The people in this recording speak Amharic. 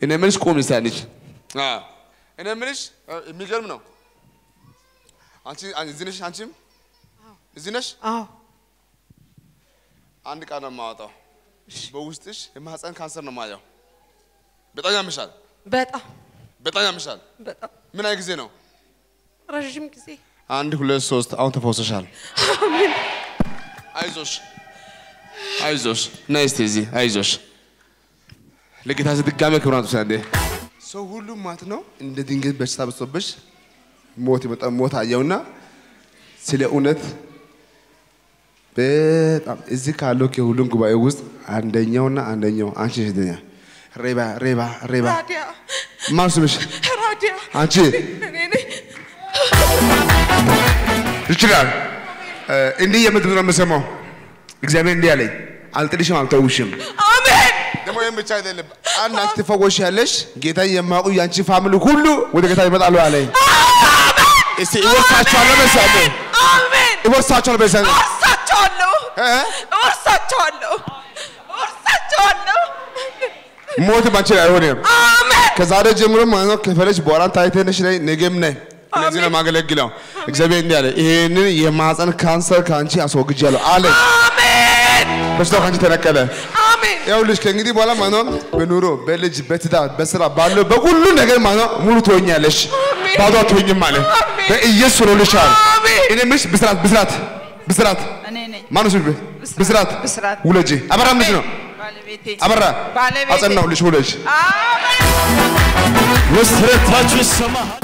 እኔ የምልሽ ቁም እስቲ አንቺ አዎ እኔ የምልሽ እ፣ የሚገርም ነው። አንቺ አን- እዚህ ነሽ፣ አንቺም እዚህ ነሽ። አዎ አንድ ቃል ነው የማወጣው። በውስጥሽ የማህፀን ካንሰር ነው የማየው። በጣም ያምሻል፣ በጣም በጣም ያምሻል። በጣም ምን ያህል ጊዜ ነው? ረዥም ጊዜ አንድ ሁለት ሶስት። አሁን ተፈውሰሻል። አይዞሽ አይዞሽ፣ ነይ እስቲ እዚህ አይዞሽ። ለጌታ ድጋሜ ክብራቱ አንዴ ሰው ሁሉ ማለት ነው እንደ ድንገት በሽታ በዝቶብሽ ሞት የመጣ ሞት አየውና ስለ እውነት በጣም እዚህ ካለው ከሁሉም ጉባኤ ውስጥ አንደኛውና አንደኛው አንቺ ነሽ። እድኛ ሬባ ሬባ ሬባ ራዲያ ማን ስምሽ? ራዲያ አንቺ እኔ ነኝ። ይችላል እ፣ እንዲህ የምድር ነው የምሰማው። እግዚአብሔር እንዲህ አለኝ፣ አልጥልሽም፣ አልተውሽም። አሜን ደግሞ ይህም ብቻ አይደለም። አንድ አንቺ ትፈወሻለሽ። ጌታ የማያውቁ የአንቺ ፋሚሊ ሁሉ ወደ ጌታ ይመጣሉ አለኝ። እስቲ እወርሳቸዋለሁ በሳለ አሜን እወርሳቸዋለሁ በሳለ እወርሳቸዋለሁ እ? እወርሳቸዋለሁ እወርሳቸዋለሁ ሞት ባንቺ ላይ አይሆንም። አሜን ከዛሬ ጀምሮ ማለት ነው ከፈለሽ በኋላ ታይተነሽ ነይ፣ ነገም ነይ። እነዚህ ነው የማገለግለው። እግዚአብሔር እንዲህ አለ፣ ይሄንን የማህፀን ካንሰር ከአንቺ አስወግጃለሁ አለ። አሜን በሽታው ከአንቺ ተነቀለ። አሜን ይኸውልሽ ከእንግዲህ በኋላ ማለት ነው በኑሮ በልጅ በትዳር በስራ ባለው በሁሉ ነገር ማለት ነው ሙሉ ትሆኛለሽ። አሜን። ባዶ አትሆኝም ማለት አሜን። በኢየሱስ ሆኖልሻል። አሜን። እኔ የምልሽ ብስራት ብስራት ብስራት እኔ ነኝ ማነው ስልሽ ብስራት ብስራት። ውለጂ አበራ ልጅ ነው ባለቤቴ አበራ ባለቤቴ። አጸናሁልሽ ውለጅ አሜን መሰረታችሁ ይሰማ